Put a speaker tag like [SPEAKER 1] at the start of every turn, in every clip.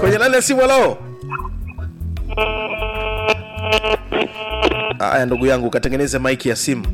[SPEAKER 1] kwenye laini ya simu halo haya ndugu yangu ukatengeneze maiki ya simu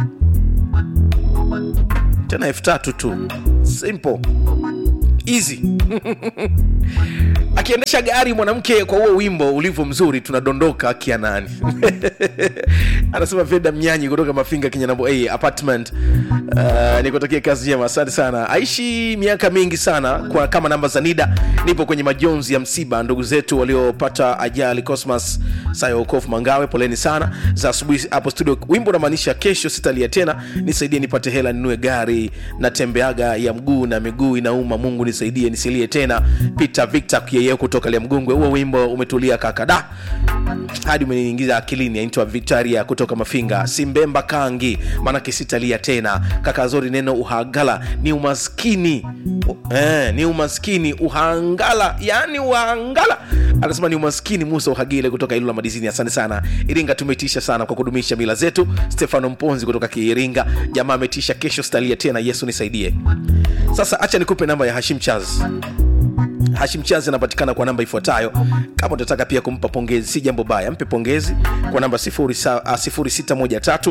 [SPEAKER 1] tena elfu tatu tu simple easy akiendesha gari mwanamke kwa huo wimbo ulivyo mzuri tunadondoka kianani anasema veda mnyanyi kutoka mafinga kinyanambo a apartment uh, nikutakia kazi njema asante sana aishi miaka mingi sana kwa kama namba za nida nipo kwenye majonzi ya msiba ndugu zetu waliopata ajali cosmas sayokof mangawe poleni sana za asubuhi hapo studio wimbo unamaanisha kesho sitalia tena nisaidie nipate hela ninue gari natembeaga ya mguu na miguu inauma mungu nisaidie nisilie tena peter victor yeye kutoka liamgungwe huo wimbo umetulia kakada hadi umeniingiza akilini aitwa victoria kutoka mafinga simbemba kangi maanake sitalia tena kakazori neno uhagala ni umaskini eh, ni umaskini uhangala yani uhangala anasema ni umaskini musa uhagile kutoka ilula madizini asante sana iringa tumetisha sana kwa kudumisha mila zetu stefano mponzi kutoka kiiringa jamaa ametisha kesho stalia tena yesu nisaidie sasa acha nikupe namba ya hashim chaz hashim chazi anapatikana kwa namba ifuatayo kama utataka pia kumpa pongezi si jambo baya mpe pongezi kwa namba 0613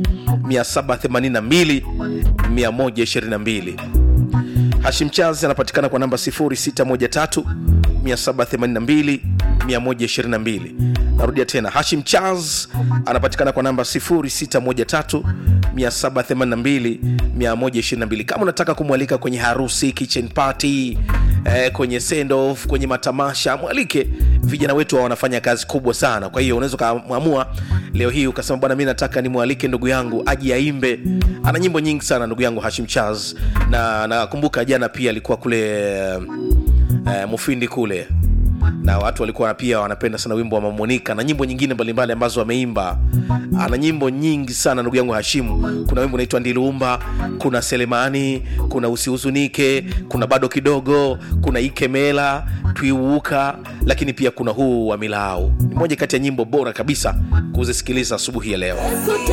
[SPEAKER 1] 782 122 hashim chazi anapatikana kwa namba 0613 782 122 narudia tena hashim chaz anapatikana kwa namba 0613 782 122 kama unataka kumwalika kwenye harusi kitchen party eh, kwenye send off kwenye matamasha mwalike vijana wetu wanafanya kazi kubwa sana kwa hiyo unaweza ukaamua leo hii ukasema bwana mi nataka nimwalike ndugu yangu aji aimbe ana nyimbo nyingi sana ndugu yangu hashim chaz na nakumbuka jana pia alikuwa kule eh, mufindi kule na watu walikuwa pia wanapenda sana wimbo wa mamonika na nyimbo nyingine mbalimbali ambazo ameimba ana nyimbo nyingi sana ndugu yangu hashimu kuna wimbo unaitwa ndiluumba kuna selemani kuna usihuzunike kuna bado kidogo kuna ikemela twiuuka lakini pia kuna huu wa milau ni moja kati ya nyimbo bora kabisa kuzisikiliza asubuhi ya leo